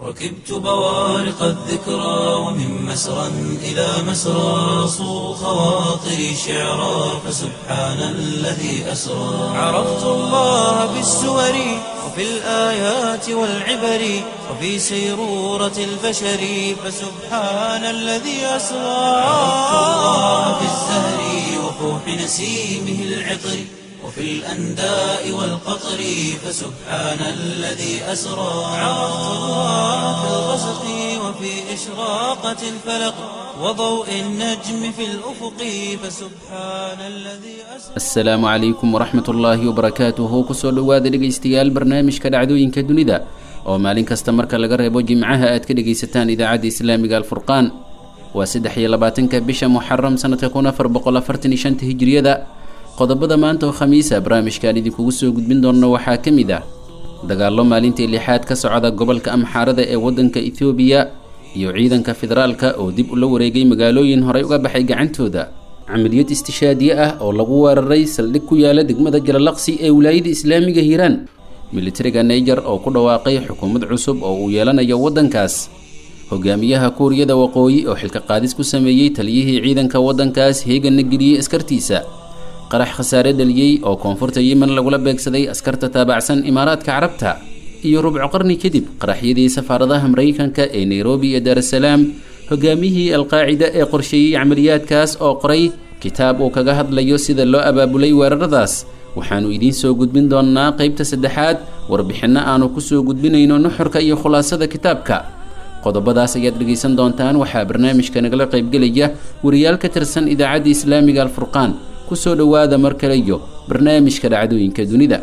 ركبت بوارق الذكرى ومن مسرى إلى مسرى صو خواطري شعرا فسبحان الذي أسرى عرفت الله بالسور وفي الآيات والعبر وفي سيرورة البشر فسبحان الذي أسرى عرفت الله بالزهر وفوح نسيمه العطر وفي الأنداء والقطر فسبحان الذي أسرى عرفت الله في الغسق وفي إشراقة الفلق وضوء النجم في الأفق فسبحان الذي أسرى asalaamu calaykum waraxmat ullaahi wabarakaatuhu kusoo dhowaada dhegaystayaal barnaamijka dhacdooyinka dunida oo maalin kasta marka laga reebo jimcaha aad ka dhegaysataan idaacadda islaamiga alfurqaan waa saddex iyo labaatanka bisha muxaram sanadka kun afar boqol afartan iyo shanta hijriyada qodobada maanta oo khamiisa barnaamijkaan idinkugu soo gudbin doonno waxaa ka mid ah dagaallo maalintii lixaad ka socda gobolka amxaarada ee waddanka etoobiya iyo ciidanka federaalka oo dib ula wareegay magaalooyin horey uga baxay gacantooda camaliyad istishaadiye ah oo lagu weeraray saldhig ku yaala degmada jalalaqsi ee wilaayada islaamiga hiiraan militariga naiger oo ku dhawaaqay xukuumad cusub oo uu yeelanayo waddankaas hogaamiyaha kuuriyada waqooyi oo xilka qaadis ku sameeyey taliyihii ciidanka waddankaas heeganna geliyey askartiisa qarax khasaare dhaliyey oo koonfurta yemen lagula beegsaday askarta taabacsan imaaraadka carabta iyo rubco qarni kadib qaraxyadii safaaradaha maraykanka ee nairobi iyo daarasalaam hogaamiyihii alqaacida ee qorsheeyey camaliyaadkaas oo qoray kitaab uu kaga hadlayo sida loo abaabulay weeraradaas waxaannu idiin soo gudbin doonnaa qeybta saddexaad warbixinno aanu kusoo gudbinayno nuxurka iyo khulaasada kitaabka qodobadaas ayaad dhegaysan doontaan waxaa barnaamijka nagala qaybgelaya wariyaal ka tirsan idaacadda islaamiga alfurqaan kusoo dhowaada mar kale iyo barnaamijka dhacdooyinka dunida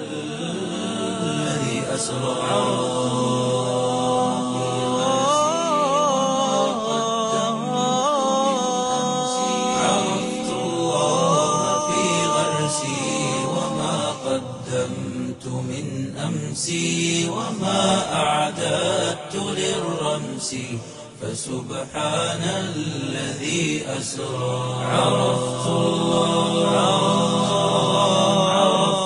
الذي أسرى عرفت الله في غرسي وما قدمت من أمسي وما أعددت للرمس فسبحان الذي أسرى عرفت الله عرفت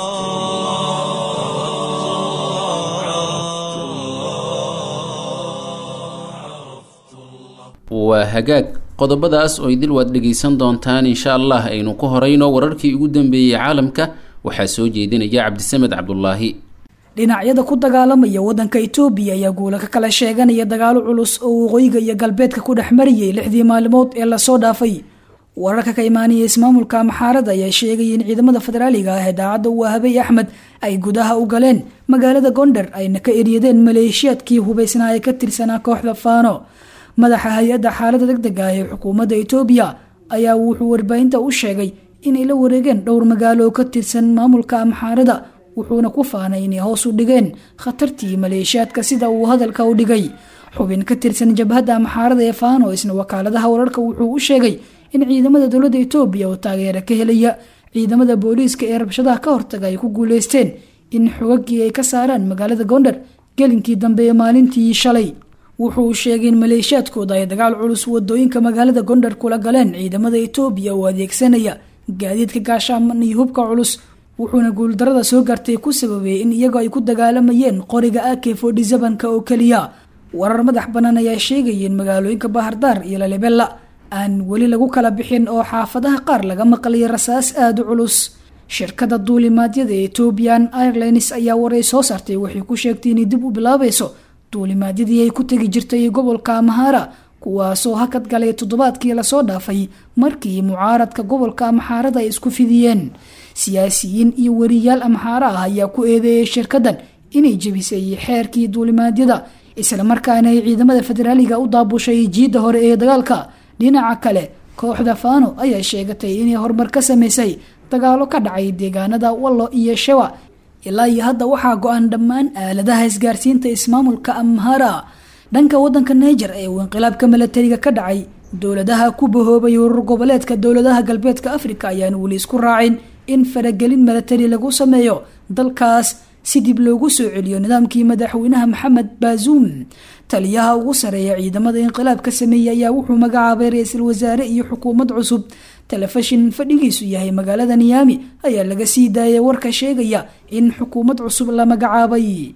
waa hagaag qodobadaas oo idil waad dhegaysan doontaan insha allah aynu ku horayno wararkii ugu dambeeyey caalamka waxaa soo jeedinaya cabdisamed cabdulaahi dhinacyada ku dagaalamaya waddanka itoobiya ayaa guula ka kala sheeganaya dagaalo culus oo waqooyiga iyo galbeedka ku dhex marayay lixdii maalimood ee lasoo dhaafay wararka ka imaanaya ismaamulka amxaarada ayaa sheegaya in ciidamada federaaliga ah ee daacadda u ahabay axmed ay gudaha u galeen magaalada gondar ayna ka eryadeen maleeshiyaadkii hubaysnaa ee ka tirsanaa kooxda faano madaxa hay-adda xaalada deg deg ah ee xukuumadda itoobiya ayaa wuxuu warbaahinta u sheegay inay la wareegeen dhowr magaalo oo ka tirsan maamulka amxaarada wuxuuna ku faanay inay hoos u dhigeen khatartii maleeshiyaadka sida uu hadalka u dhigay xubin ka tirsan jabhadda amxaarada ee faano isna wakaaladaha wararka wuxuu u sheegay in ciidamada dowladda itoobiya oo taageera ka helaya ciidamada booliiska ee rabshadaha ka hortaga ay ku guuleysteen in xogagii ay ka saaraan magaalada gondar gelinkii dambe ee maalintii shalay wuxuu sheegay in maleeshiyaadkooda ay dagaal culus wadooyinka magaalada gondar kula galeen ciidamada itoobiya oo adeegsanaya gaadiidka gaashaaman iyo hubka culus wuxuuna guuldarada soo gaartay ku sababeeyey in iyagoo ay ku dagaalamayeen qoriga ak fodhisabanka oo keliya warar madax bannaan ayaa sheegaya in magaalooyinka bahardaar iyo lalibella aan weli lagu kala bixin oo xaafadaha qaar laga maqlay rasaas aada u culus shirkada duulimaadyada ee ethoobian airlines ayaa waray soo saartay waxay ku sheegtay inay dib u bilaabayso duulimaadyadii ay ku tegi jirtay gobolka amhara kuwaasoo hakad galay toddobaadkii lasoo dhaafay markii mucaaradka gobolka amxaarada ay isku fidiyeen siyaasiyiin iyo wariyaal amxaara ah ayaa ku eedeeyay shirkadan inay jebisay xeerkii duulimaadyada islamarkaana ay ciidamada federaaliga u daabushay jiidda hore ee dagaalka dhinaca kale kooxda faano ayaa sheegatay inay horumar ka sameysay dagaalo ka dhacay deegaanada wallo iyo shewa ilaa iyo hadda waxaa go-an dhammaan aaladaha isgaarsiinta ismaamulka amhara dhanka wadanka niger ee uu inqilaabka milatariga ka dhacay dowladaha ku bahoobay urur goboleedka dowladaha galbeedka africa ayaan weli isku raacin in faragelin milatari lagu sameeyo dalkaas si dib loogu soo celiyo nidaamkii madaxweynaha maxamed baazuum taliyaha ugu sareeya ciidamada inqilaabka sameeyey ayaa wuxuu magacaabay ra-iisul wasaare iyo xukuumad cusub telefishin fadhigiisu yahay magaalada niyaami ayaa laga sii daayay warka sheegaya in xukuumad cusub la magacaabay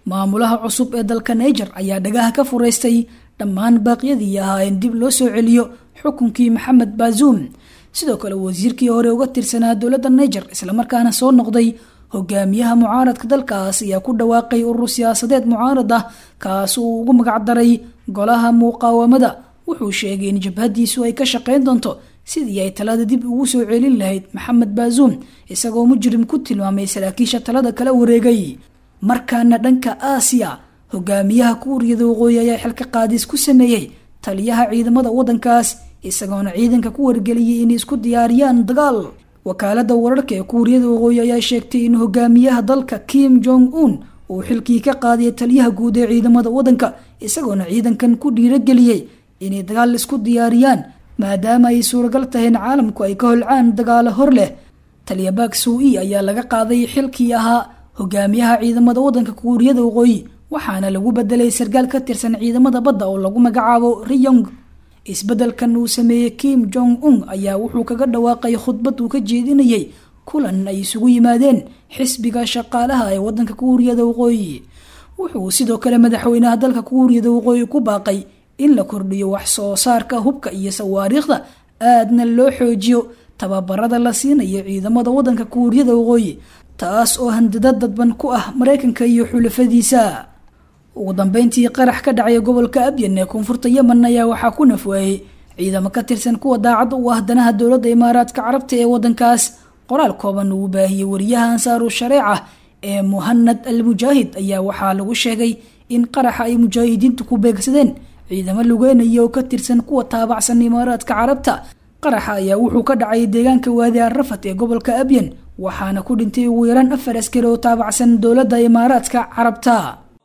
maamulaha cusub ee dalka niger ayaa dhagaha ka furaystay dhammaan baaqyadii ahaa in dib loo soo celiyo xukunkii maxamed baazuum sidoo kale wasiirkii hore uga tirsanaa dowladda niger islamarkaana soo noqday hogaamiyaha mucaaradka dalkaas ayaa ku dhawaaqay urur siyaasadeed mucaarad ah kaas uu ugu magacdaray golaha muqaawamada wuxuu sheegay in jabhadiisu ay ka shaqeyn doonto sidii ay talada dib ugu soo celin lahayd maxamed baazuum isagoo mujrim ku tilmaamay saraakiisha talada kala wareegay markaana dhanka aasiya hogaamiyaha kuuriyada waqooyi ayaa xilka qaadis ku sameeyey taliyaha ciidamada wadankaas isagoona ciidanka ku wargeliyay inay isku diyaariyaan dagaal wakaalada wararka ee kuuriyada waqooyi ayaa sheegtay in hogaamiyaha dalka kim jong un uu xilkii ka qaadiya taliyaha guud ee ciidamada wadanka isagoona ciidankan ku dhiirageliyey inay dagaal isku diyaariyaan maadaama ay suuragal tahay in caalamku ay ka holcaan dagaalo hor leh taliya baak suu-i ayaa laga qaaday xilkii ahaa hogaamiyaha ciidamada wadanka kuuriyada waqooyi waxaana lagu bedelay sarkaal ka tirsan ciidamada badda oo lagu magacaabo riyong isbedelkan uu sameeyey kim jong un ayaa wuxuu kaga dhawaaqay khudbad uu ka jeedinayay kulan ay isugu yimaadeen xisbiga shaqaalaha ee wadanka kuuriyada waqooyi wuxuu sidoo kale madaxweynaha dalka kuuriyada waqooyi ku baaqay in la kordhiyo wax soo saarka hubka iyo sawaariikhda aadna loo xoojiyo tababarada la siinayo ciidamada wadanka kuuriyada waqooyi taas oo handada dadban ku ah maraykanka iyo xulafadiisa ugu dambeyntii qarax ka dhacay gobolka abyan ee koonfurta yemen ayaa waxaa ku nafwaayey ciidamo ka tirsan kuwa daacad u ah danaha dowladda imaaraadka carabta ee wadankaas qoraal kooban uu baahiyey wariyaha ansaaru shareeca ee muhanad al mujaahid ayaa waxaa lagu sheegay in qaraxa ay mujaahidiintu ku beegsadeen ciidamo lugeynaya oo ka tirsan kuwa taabacsan imaaraadka carabta qaraxa ayaa wuxuu ka dhacay deegaanka waadi arrafat ee gobolka abyan waxaana ku dhintay ugu yaraan afar askari oo taabacsan dowladda imaaraadka carabta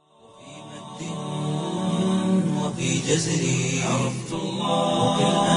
وفي جزري عرفت الله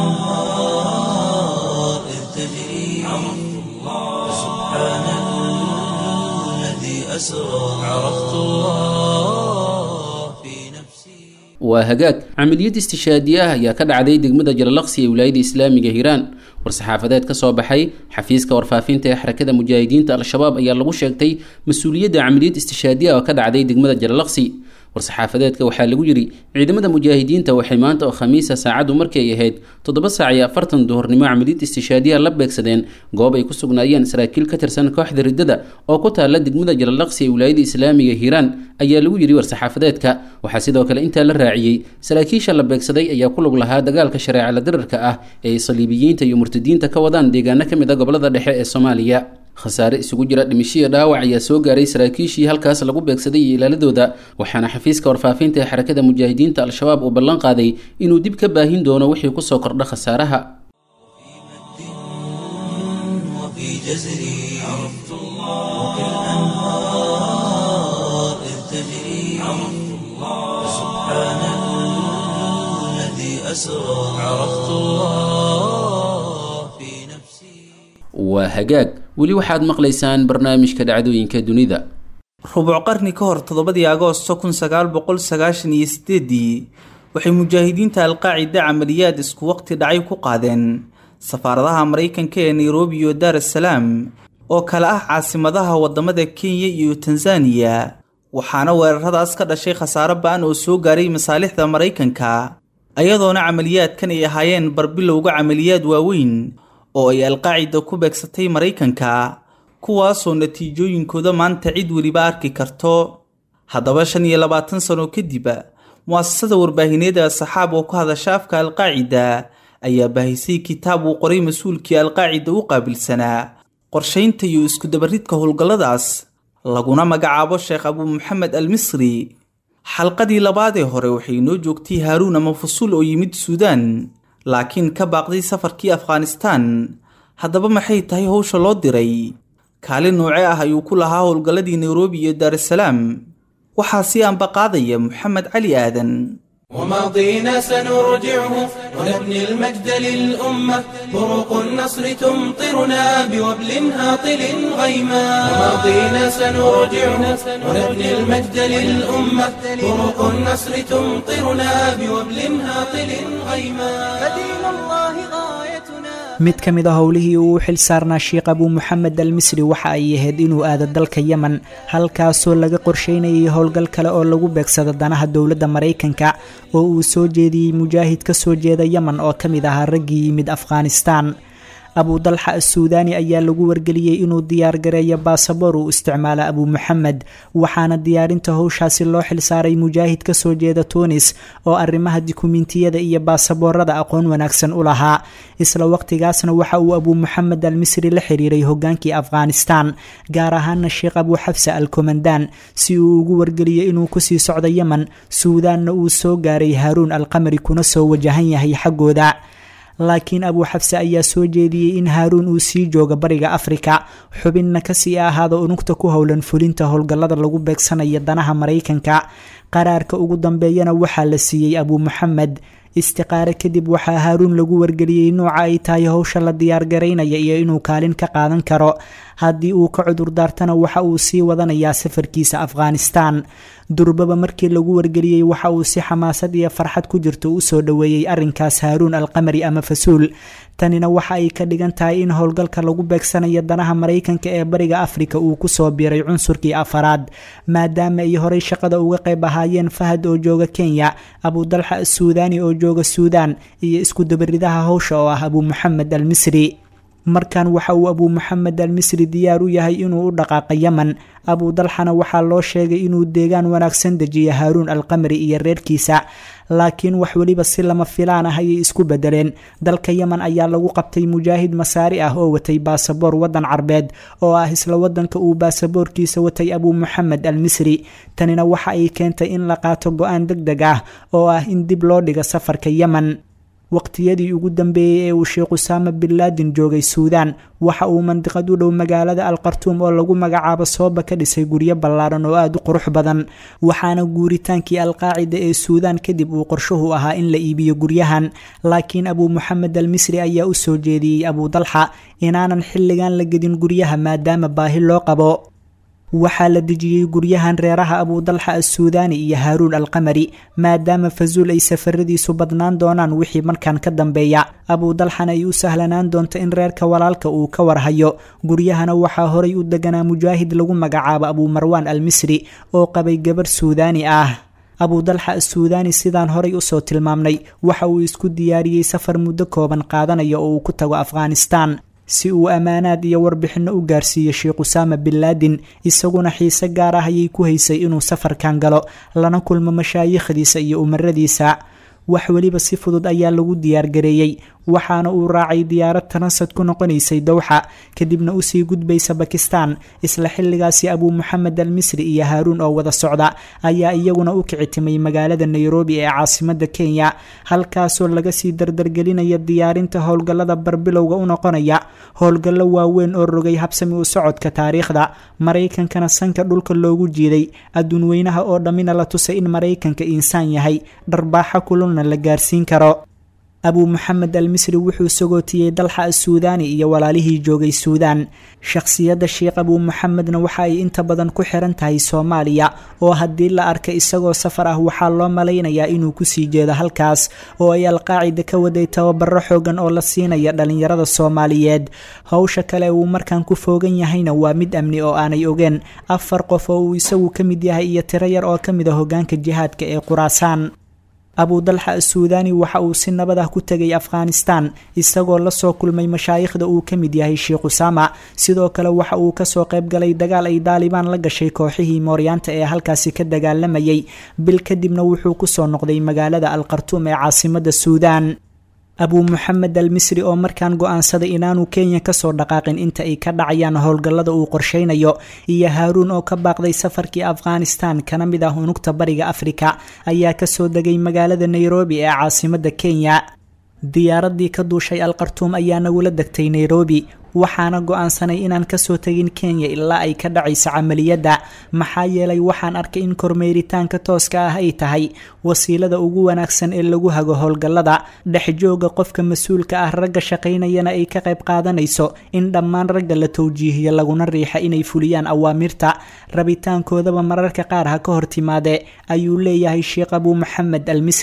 الأنهار إذ تجري عرفت الله سبحان الذي أسرى عرفت الله في نفسي waa hagaag camaliyad istishaadiye ah ayaa ka dhacday degmada jalalaqsi ee wilaayada islaamiga hiiraan war-saxaafadeed ka soo baxay xafiiska warfaafinta ee xarakada mujaahidiinta al-shabaab ayaa lagu sheegtay mas-uuliyadda camaliyad istishaadiye oo ka dhacday degmada jalalaqsi war-saxaafadeedka waxaa lagu yidhi ciidamada mujaahidiinta waxay maanta oo khamiisa saacaddu markii ay ahayd toddoba saac iyo afartan duhurnimo camaliyad istishaadiya la beegsadeen goob ay ku sugnaayeen saraakiil ka tirsan kooxda riddada oo ku taalla degmada jalalaqsi ee wilaayada islaamiga hiiraan ayaa lagu yidhi war-saxaafadeedka waxaa sidoo kale intaa la raaciyey saraakiisha la beegsaday ayaa ku lug lahaa dagaalka shareecala dirarka ah ee ay saliibiyiinta iyo murtadiinta ka wadaan deegaano ka mid a gobolada dhexe ee soomaaliya khasaare isugu jira dhimishiya dhaawac ayaa soo gaaray saraakiishii halkaas lagu beegsaday iyo ilaaladooda waxaana xafiiska warfaafinta ee xarakada mujaahidiinta al-shabaab uu ballan qaaday inuu dib ka baahin doono wixii kusoo kordha khasaaraha وفي جزري عرفت الله الأنهار إذ تجري عرفت الله سبحان الذي أسرى عرفت الله في نفسي waa hagaag weli waxaad maqlaysaan barnaamijka dhacdooyinka dunida rubuc qarni ka hor toddobadii agoosto kun sagaal boqol sagaashan iyo sideedii waxay mujaahidiinta alqaacida camaliyaad isku waqti dhacay ku qaadeen safaaradaha maraykanka ee nairobi iyo daar es salaam oo kale ah caasimadaha wadamada kenya iyo tanzaniya waxaana weeraradaas ka dhashay khasaaro ba-an oo soo gaaray masaalixda maraykanka ayadoona camaliyaadkan ay ahaayeen barbilowga camaliyaad waaweyn oo ay alqaacida ku beegsatay maraykanka kuwaasoo natiijooyinkooda maanta cid weliba arki karto haddaba shan iyo labaatan sano kadib mu'asasada warbaahineed ee saxaab oo ku hadasha afka alqaacida ayaa baahisay kitaab uu qoray mas-uulkii alqaacida u qaabilsanaa qorshaynta iyo iskudabaridka howlgalladaas laguna magacaabo sheekh abuu maxamed al misri xalqadii labaadee hore waxay noo joogtay haaruun ama fusuul oo yimid suudaan laakiin ka baaqday safarkii afghanistaan haddaba maxay tahay howsha loo diray kaalin nooce ah ayuu ku lahaa howlgalladii nairobi iyo daarasalaam waxaa sii ambaqaadaya moxamed cali aadan وماضينا سنرجعه ونبني المجد للأمة بروق النصر تمطرنا بوبل هاطل غيما وماضينا سنرجعه ونبني المجد للأمة بروق النصر تمطرنا بوبل هاطل غيما فدين الله غايتنا mid ka mid a howlihii uu u xil saarnaa sheekh abuu moxamed al misri waxa ay ahayd inuu aado dalka yemen halkaasoo laga qorsheynayay howlgal kale oo lagu beegsado danaha dowladda maraykanka oo uu soo jeediyey mujaahid ka soo jeeda yemen oo ka mid ahaa raggii yimid afghanistaan abudalxa assuudaani ayaa lagu wargeliyey inuu diyaar gareeyo baasaboor uu isticmaalo abuu moxamed waxaana diyaarinta howshaasi loo xilsaaray mujaahid ka soo jeeda tuunis oo arrimaha dukumentiyada iyo baasaboorada aqoon wanaagsan u lahaa isla waqtigaasna waxa uu abuu moxamed al misri la xiriiray hogaankii afghanistan gaar ahaana sheekh abuu xabsa al komandaan si uu ugu wargeliyo inuu kusii socdo yemen suudaanna uu soo gaaray haaruun alqamari kuna soo wajahan yahay xaggooda laakiin abuu xabse ayaa soo jeediyey in haaruun uu sii joogo bariga afrika xubinna kasii ahaado unugta ku howlan fulinta howlgallada lagu beegsanayo danaha maraykanka qaraarka ugu dambeeyana waxaa la siiyey abuu moxamed istiqaare kadib waxaa haaruun lagu wargeliyey nuuca ay tahay howsha la diyaargaraynaya iyo inuu kaalin ka qaadan karo haddii uu ka cudur daartana waxa uu sii wadanayaa safarkiisa afghanistan durbaba markii lagu wargeliyey waxa uu si xamaasad iyo farxad ku jirto usoo dhoweeyey arrinkaas haaruun alqamari ama fasuul tanina waxa ay ka dhigan tahay in howlgalka lagu beegsanayo danaha maraykanka ee bariga afrika uu kusoo biiray cunsurkii afaraad maadaama ay horey shaqada uga qayb ahaayeen fahad oo jooga kenya abudalxa assuudaani oo jooga suudaan iyo isku dabaridaha howsha oo ah abuu moxamed al misri markan waxa uu abuu moxamed al misri diyaar u yahay inuu u dhaqaaqo yemen abuu dalxana waxaa loo sheegay inuu deegaan wanaagsan dejiyo haaruun alqamari iyo reerkiisa laakiin wax weliba si lama filaan ah ayay isku bedeleen dalka yemen ayaa lagu qabtay mujaahid masaari ah oo watay baasaboor waddan carbeed oo ah isla wadanka uu baasaboorkiisa watay abuu moxamed al misri tanina waxa ay keentay in la qaato go-aan deg deg ah oo ah in dib loo dhigo safarka yemen waqtiyadii ugu dambeeyey ee uu sheekh usaama bin laadin joogay suudaan waxa uu mandiqad u dhow magaalada alqartuum oo lagu magacaabo sooba ka dhisay guryo ballaaran oo aada u qurux badan waxaana guuritaankii alqaacida ee suudaan kadib uu qorshuhu ahaa in la iibiyo guryahan laakiin abuu moxamed al misri ayaa u soo jeediyey abuu dalxa inaanan xilligan la gedin guryaha maadaama baahi loo qabo waxaa la dejiyey guryahan reeraha abudalxa assuudaani iyo haaruun alqamari maadaama fasuul ay safaradiisu badnaan doonaan wixii markan ka dambeeya abudalxana ay u sahlanaan doonto in reerka walaalka uu ka warhayo guryahana waxaa horay u deganaa mujaahid lagu magacaabo abuu marwaan al misri oo qabay gabarh suudaani ah abudalxa assuudaani sidaan horay usoo tilmaamnay waxa uu isku diyaariyey safar muddo kooban qaadanaya oo uu ku tago afghanistan si uu ammaanaad iyo warbixinno u gaarsiiyo sheekh usaama bin laadin isaguna xiise gaar ah ayay ku haysay inuu safarkan galo lana kulmo mashaayikhdiisa iyo umaradiisa wax weliba si fudud ayaa lagu diyaargareeyey waxaana uu raacay diyaarad tanasad ku noqonaysay dowxa kadibna usii gudbaysa bakistan isla xilligaasi abuu moxamed al misri iyo haaruun oo wada socda ayaa iyaguna u kicitimay magaalada nairobi ee caasimada kenya halkaasoo laga sii dardargelinaya diyaarinta howlgallada barbilowga u noqonaya howlgallo waaweyn oo rogay habsami u socodka taariikhda maraykankana sanka dhulka loogu jiiday adduun weynaha oo dhammina la tusay in maraykanka insaan yahay dharbaaxa kululna la gaarsiin karo abuu moxamed al misri wuxuu sagootiyey dalxa assuudaani iyo walaalihii joogay suudaan shakhsiyadda sheekh abuu moxamedna waxa ay inta badan ku xiran tahay soomaaliya oo haddii la arka isagoo safar ah waxaa loo malaynayaa inuu kusii jeedo halkaas oo ay alqaacida ka waday tababaro xoogan oo la siinaya dhalinyarada soomaaliyeed howsha kale uu markan ku foogan yahayna waa mid amni oo aanay ogeen afar qof oo uu isagu ka mid yahay iyo tiro yar oo ka mid a hogaanka jihaadka ee quraasaan abudalxa assuudaani waxa uu si nabad ah ku tegay afghanistan isagoo lasoo kulmay mashaayikhda uu ka mid yahay sheekh usaama sidoo kale waxa uu kasoo qayb galay dagaal ay daalibaan la gashay kooxihii mooryaanta ee halkaasi ka dagaalamayay bil kadibna wuxuu kusoo noqday magaalada alqartuum ee caasimada suudaan abuu moxamed al misri oo markaan go-aansaday inaanu kenya kasoo dhaqaaqin inta ay ka dhacayaan howlgallada uu qorsheynayo iyo haaruun oo ka baaqday safarkii afghanistan kana mid ah unugta bariga afrika ayaa kasoo degay magaalada nairobi ee caasimada kenya diyaaradii ka duushay alqartuum ayaa nagula degtay nairobi waxaana go-aansanay inaan kasoo tegin kenya ilaa ay ka dhacayso camaliyadda maxaa yeelay waxaan arkay in kormeeritaanka tooska ah ay tahay wasiilada ugu wanaagsan ee lagu hago howlgallada dhexjooga qofka mas-uulka ah ragga shaqaynayana ay ka qayb qaadanayso in dhammaan ragga la towjiihiyo laguna riixa inay fuliyaan awaamirta rabitaankoodaba mararka qaar ha ka hor timaade ayuu leeyahay sheekh abuu moxamed al misri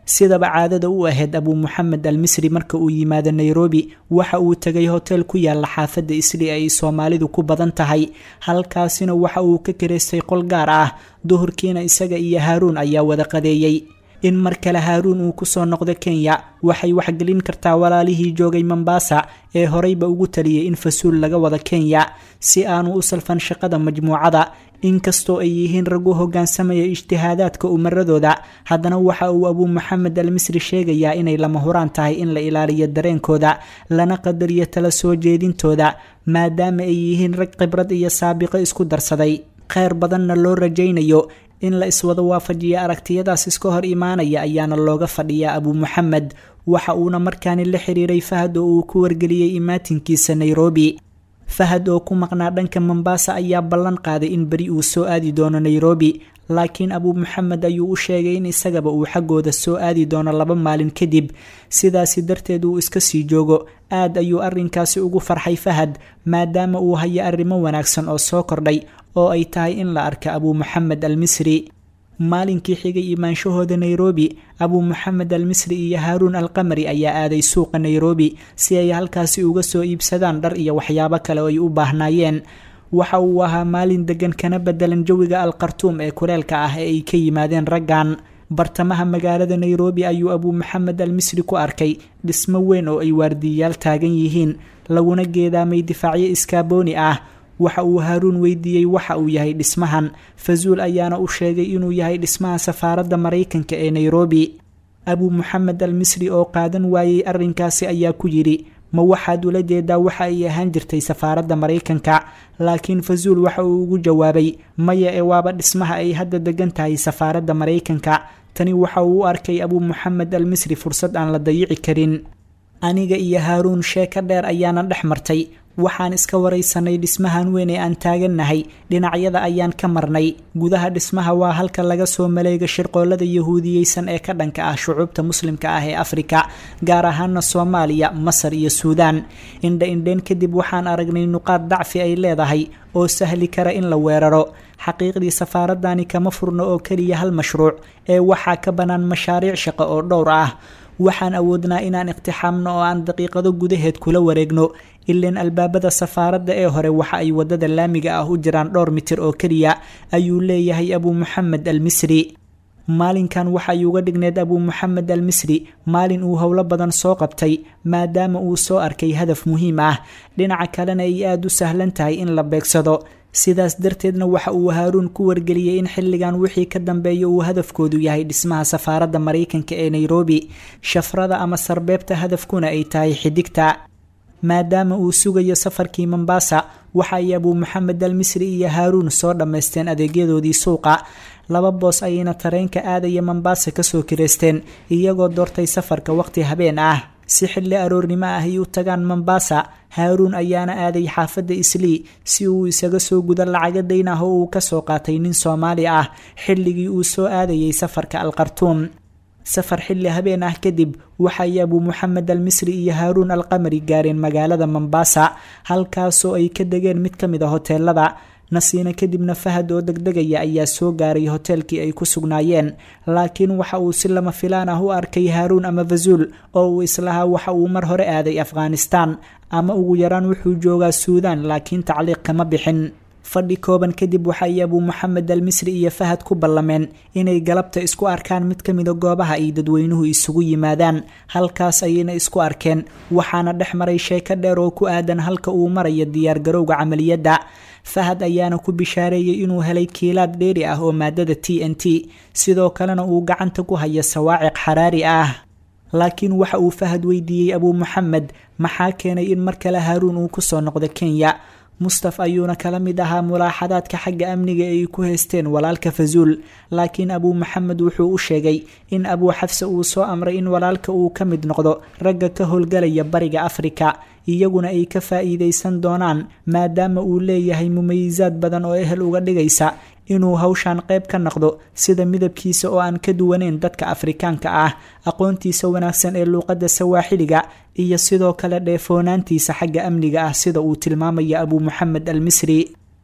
sidaba caadada u ahayd abuu moxamed al misri marka uu yimaado nairobi waxa uu tegay hotel ku yaala xaafadda isli ay soomaalidu ku badan tahay halkaasina waxa uu ka karaystay qol gaar ah duhurkiina isaga iyo haaruun ayaa wada qadeeyey in mar kale haaruun uu kusoo noqdo kenya waxay waxgelin kartaa walaalihii joogay mombasa ee horeyba ugu taliyay in fasuul laga wada kenya si aanu u salfan shaqada majmuucada inkastoo ay yihiin rag u hogaansamaya ijtihaadaadka umaradooda haddana waxa uu abuu moxamed al misri sheegayaa inay lama huraan tahay in la ilaaliyo dareenkooda lana qadariyo tala soo jeedintooda maadaama ay yihiin rag khibrad iyo saabiqo isku darsaday kheyr badanna loo rajaynayo in la iswada waafajiya aragtiyadaas iska hor imaanaya ayaana looga fadhiyaa abuu moxamed waxa uuna markaani la xiriiray fahad oo uu ku wargeliyey imaatinkiisa nairobi fahad oo ku maqnaa dhanka mombasa ayaa ballan qaaday in beri uu soo aadi doono nairobi laakiin abuu moxamed ayuu u sheegay in isagaba uu xaggooda soo aadi doono laba maalin kadib sidaasi darteed uu iska sii joogo aad ayuu arrinkaasi ugu farxay fahad maadaama uu hayo arrimo wanaagsan oo soo kordhay oo ay tahay in la arka abuu moxamed al misri maalinkii xigay imaanshahooda nairobi abuu moxamed al misri iyo haaruun al qamari ayaa aaday suuqa nairobi si ay halkaasi uga soo iibsadaan dhar iyo waxyaabo kale oo ay u baahnaayeen waxa uu ahaa maalin degan kana bedelan jawiga al khartuum ee kuleelka ah ee ay ka yimaadeen raggan bartamaha magaalada nairobi ayuu abuu moxamed al misri ku arkay dhismo weyn oo ay waardiyayaal taagan yihiin laguna geedaamay difaacyo iskaabooni ah waxa uu haaruun weydiiyey waxa uu yahay dhismahan fazuul ayaana u sheegay inuu yahay dhismaha safaaradda maraykanka ee nairobi abuu moxamed al misri oo qaadan waayey arrinkaasi ayaa ku yidhi ma waxaad ula jeedaa waxa ay ahaan jirtay safaaradda maraykanka laakiin fazuul waxa uu ugu jawaabay maya ee waaba dhismaha ay hadda degan tahay safaaradda maraykanka tani waxa uu u arkay abuu moxamed al misri fursad aan la dayici karin aniga iyo haaruun sheeko dheer ayaana dhex martay waxaan iska waraysanay dhismahan weyn ee aan taagannahay dhinacyada ayaan ka marnay gudaha dhismaha waa halka laga soo maleega shirqoolada yahuudiyeysan ee ka dhanka ah shucuubta muslimka ah ee afrika gaar ahaana soomaaliya masar iyo suudaan indha indheen kadib waxaan aragnay nuqaad dacfi ay leedahay oo sahli kara in la weeraro xaqiiqdii safaaradani kama furno oo keliya hal mashruuc ee waxaa ka bannaan mashaariic shaqo oo dhowr ah waxaan awoodnaa inaan iqtixaamno oo aan daqiiqado gudaheed kula wareegno ilaan albaabada safaaradda ee hore waxa ay wadada laamiga ah u jiraan dhowr mitir oo keliya ayuu leeyahay abuu moxamed al misri maalinkan waxay uga dhigneed abuu moxamed al misri maalin uu howlo badan soo qabtay maadaama uu soo arkay hadaf muhiim ah dhinaca kalena ay aada u sahlan tahay in la beegsado sidaas darteedna waxa uu haaruun ku wargeliyey in xilligan wixii ka dambeeya uu hadafkoodu yahay dhismaha safaaradda maraykanka ee nairobi shafrada ama sarbeebta hadafkuna ay tahay xidigta maadaama uu sugayo safarkii mombasa waxa ay abuu moxamed al misri iyo haaruun soo dhammaysteen adeegyadoodii suuqa laba boos ayayna tareenka aadaya mombasa kasoo kireysteen iyagoo doortay safarka waqti habeen ah si xilli aroornimo ah ay u tagaan mombasa haaruun ayaana aaday xaafadda islii si uu isaga soo gudo lacaga dayn ah oo uu kasoo qaatay nin soomaali ah xilligii uu soo aadayay safarka al khartuum safar xilli habeen ah kadib waxay abuu moxamed al misri iyo haaruun al qamari gaareen magaalada mombasa halkaasoo ay ka degeen mid ka mid a hoteelada nasiina kadibna fahad oo degdegaya ayaa soo gaaray hoteelkii ay ku sugnaayeen laakiin waxa uu si lama filaan ah u arkay haaruun ama fazuul oo uu islahaa waxa uu mar hore aaday afghanistan ama ugu yaraan wuxuu joogaa suudaan laakiin tacliiq kama bixin fadhi kooban kadib waxay abuu moxamed al misri iyo fahad ku ballameen inay galabta isku arkaan mid ka mida goobaha ay dadweynuhu isugu yimaadaan halkaas ayayna isku arkeen waxaana dhex maray sheeko dheer oo ku aadan halka uu marayo diyaargarowga camaliyadda fahad ayaana ku bishaareeyey inuu helay kiilaad dheeri ah oo maadada t n t sidoo kalena uu gacanta ku hayo sawaaciq xaraari ah laakiin waxa uu fahad weydiiyey abuu moxamed maxaa keenay in mar kale haaruun uu kusoo noqdo kenya mustaf ayuuna kala mid ahaa mulaaxadaadka xagga amniga ay ku haysteen walaalka fazuul laakiin abuu moxamed wuxuu u sheegay in abuu xafse uu soo amray in walaalka uu ka mid noqdo ragga ka howlgalaya bariga afrika iyaguna ay ka faa'iidaysan doonaan maadaama uu leeyahay mumayisaad badan oo ehel uga dhigaysa inuu hawshan qayb ka noqdo sida midabkiisa oo aan ka duwaneyn dadka afrikaanka ah aqoontiisa wanaagsan ee luuqadda sawaaxiliga iyo sidoo kale dheefoonaantiisa xagga amniga ah sida uu tilmaamaya abuu moxamed al misri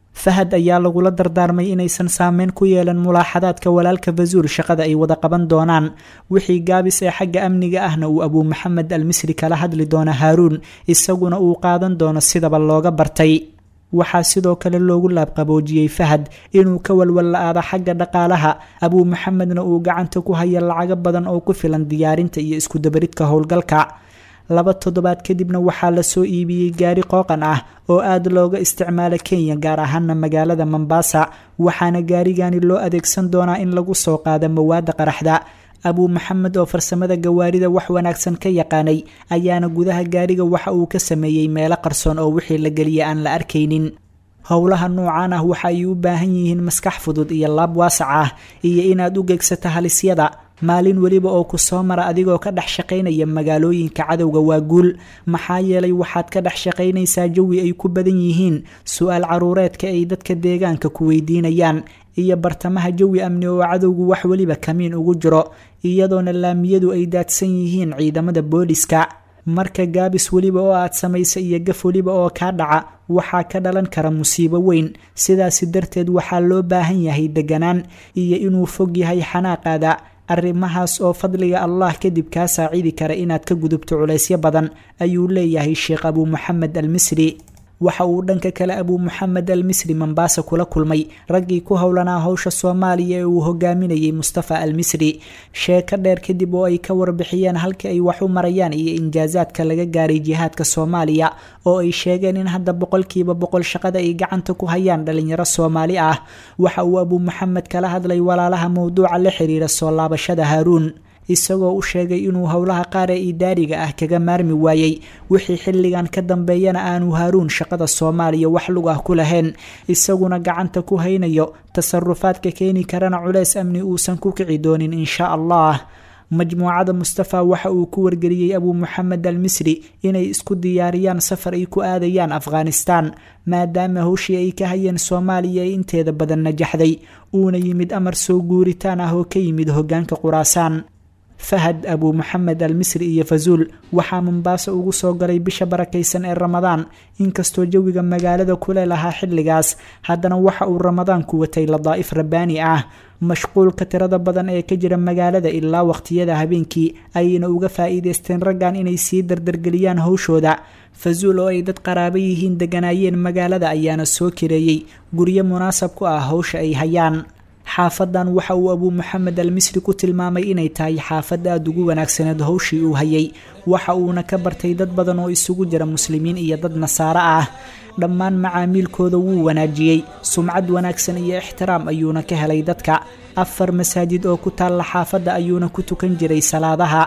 fahad ayaa lagula dardaarmay inaysan saameyn ku yeelan mulaaxadaadka walaalka fasuul shaqada ay wada qaban doonaan wixii gaabis ee xagga amniga ahna uu abuu maxamed al misri kala hadli doono haaruun isaguna uu qaadan doono sidaba looga bartay waxaa sidoo kale loogu laabqaboojiyey fahad inuu ka walwalla-aado xagga dhaqaalaha abuu maxamedna uu gacanta ku haya lacago badan oo ku filan diyaarinta iyo iskudabaridka howlgalka laba toddobaad kadibna waxaa lasoo iibiyey gaari qooqan ah oo aada looga isticmaalo kenya gaar ahaana magaalada mombasa waxaana gaarigani loo adeegsan doonaa in lagu soo qaado mawaada qaraxda abuu maxamed oo farsamada gawaarida wax wanaagsan ka yaqaanay ayaana gudaha gaariga waxa uu ka sameeyey meelo qarsoon oo wixii la geliya aan la arkaynin howlaha noocan ah waxa ay u baahan yihiin maskax fudud iyo laab waasac ah iyo inaad u gegsato halisyada maalin weliba oo ku soo mara adigoo ka dhex shaqaynaya magaalooyinka cadowga waa guul maxaa yeelay waxaad ka dhex shaqaynaysaa jawi ay ku badan yihiin su-aal caruureedka ay dadka deegaanka ku weydiinayaan iyo bartamaha jawi amni oo cadowgu wax weliba kamiin ugu jiro iyadoona laamiyadu ay daadsan yihiin ciidamada booliska marka gaabis weliba oo aad samaysa iyo gaf weliba oo kaa dhaca waxaa ka dhalan kara musiibo weyn sidaasi darteed waxaa loo baahan yahay deganaan iyo inuu fog yahay xanaaqaada arrimahaas oo fadliga allah kadib kaa saacidi kara inaad ka gudubto culaysyo badan ayuu leeyahay sheekh abuu maxamed al misri waxa uu dhanka kale abuu maxamed al misri mombaasa kula kulmay raggii ku howlanaa howsha soomaaliya ee uu hogaaminayay mustafa al misri sheeko dheer kadib oo ay ka warbixiyeen halka ay wax u marayaan iyo injaasaadka laga gaaray jihaadka soomaaliya oo ay sheegeen in hadda boqolkiiba boqol shaqada ay gacanta ku hayaan dhalinyaro soomaali ah waxa uu abuu maxamed kala hadlay walaalaha mowduuca la xiriira soo laabashada haaruun isagoo u sheegay inuu howlaha qaar ee idaariga ah kaga maarmi waayey wixii xilligan ka dambeeyana aanu haaruun shaqada soomaaliya wax lug ah ku lahayn isaguna gacanta ku haynayo tasarufaadka keeni karana culeys amni uusan ku kici doonin insha allah majmuucada mustafa waxa uu ku wargeliyey abuu maxamed al misri inay isku diyaariyaan safar ay ku aadayaan afghanistan maadaama howshii ay ka hayeen soomaaliya ay inteeda badan najaxday uuna yimid amar soo guuritaan ah oo ka yimid hogaanka quraasaan fahad abuu maxamed al misri iyo fazuul waxaa mombaaso ugu soo galay bisha barakaysan ee ramadaan inkastoo jawiga magaalada kule lahaa xilligaas haddana waxa uu ramadaanku watay ladaa'if rabbaani ah mashquulka tirada badan ee ka jira magaalada ilaa waqtiyada habeenkii ayayna uga faa'iideysteen raggan inay sii dardargeliyaan howshooda fazuul oo ay dad qaraabo yihiin deganaayeen magaalada ayaana soo kireeyey guryo munaasab ku ah howsha ay hayaan xaafadan waxa uu abuu maxamed al misri ku tilmaamay inay tahay xaafad aada ugu wanaagsaneed howshii uu hayay waxa uuna ka bartay dad badan oo isugu jira muslimiin iyo dad nasaaro ah dhammaan macaamiilkooda wuu wanaajiyey sumcad wanaagsan iyo ixtiraam ayuuna ka helay dadka afar masaajid oo ku taalla xaafadda ayuuna ku tukan jiray salaadaha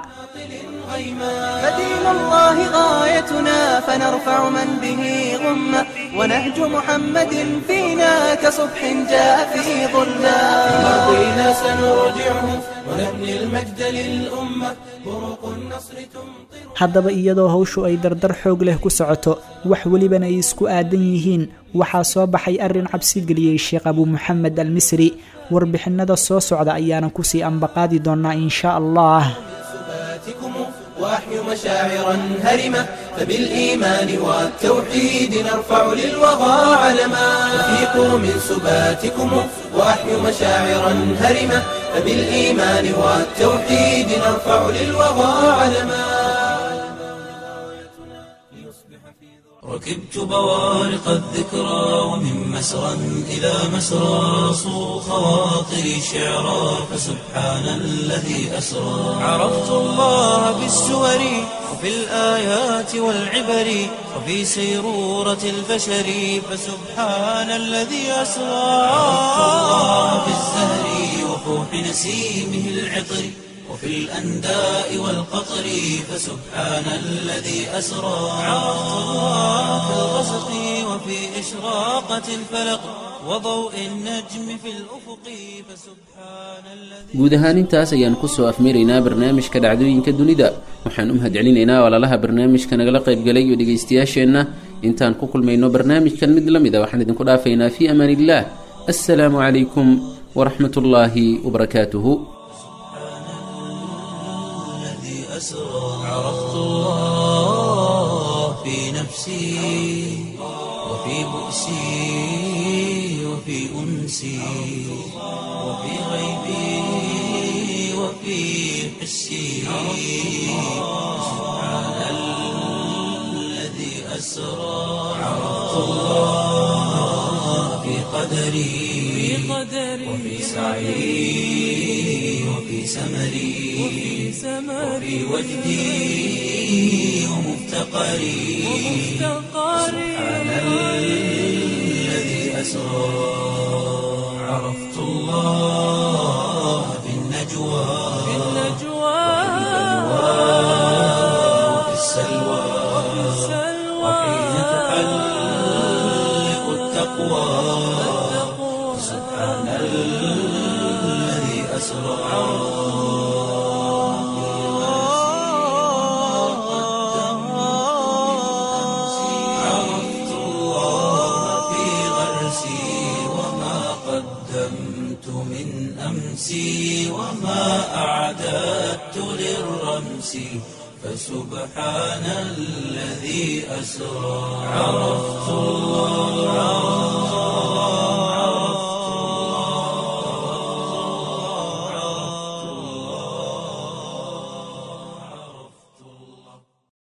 فدين الله غايتنا فنرفع من به غمة ونهج محمد فينا كصبح جاء في ظلمة ماضينا سنرجعه ونبني المجد للأمة بروق النصر تمطر haddaba iyadoo howshu ay dardar xoog leh ku socoto wax welibana ay isku aadan yihiin waxaa soo baxay arrin cabsi geliyey sheekh abuu maxamed al misri warbixinada soo socda ayaana kusii ambaqaadi doonaa insha allah سباتكم وأحيوا مشاعرا هرمة فبالإيمان والتوحيد نرفع للوغى علما وفيقوا من سباتكم وأحيوا مشاعرا هرمة فبالإيمان والتوحيد نرفع للوغى علما ركبت بوارق الذكرى ومن مسرى إلى مسرى صو خواطري شعرا فسبحان الذي أسرى عرفت الله بالسور وفي الآيات والعبر وفي سيرورة البشر فسبحان الذي أسرى عرفت الله بالزهر وفوح نسيمه العطر وفي الأنداء والقطر فسبحان الذي أسرى عرفت الله في الغسق وفي إشراقة الفلق وضوء النجم في الأفق فسبحان الذي guud ahaan intaas ayaan kusoo afmaraynaa barnaamijka dhacdooyinka dunida waxaan u mahadcelinaynaa walaalaha barnaamijka nagala qaybgalay iyo dhegaystayaasheenna intaan ku kulmayno barnaamijkan mid la mid a waxaan idinku dhaafaynaa fii amaan illah assalaamu calaykum waraxmat ullaahi wabarakaatuhu الذي أسرى عرفت الله في نفسي وفي بؤسي وفي أنسي وفي غيبي وفي حسي سبحان الذي أسرى عرفت الله في قدري وفي سعي وفي سمري وفي وجدي ومفتقري سبحان الذي أسرى عرفت الله في النجوى وفي السلوى وحين تحلق التقوى سبحان الذي أسرى عرفت الله في غرسي وما قدمت من أمسي وما أعددت للرمس فسبحان الذي أسرى عرفت الله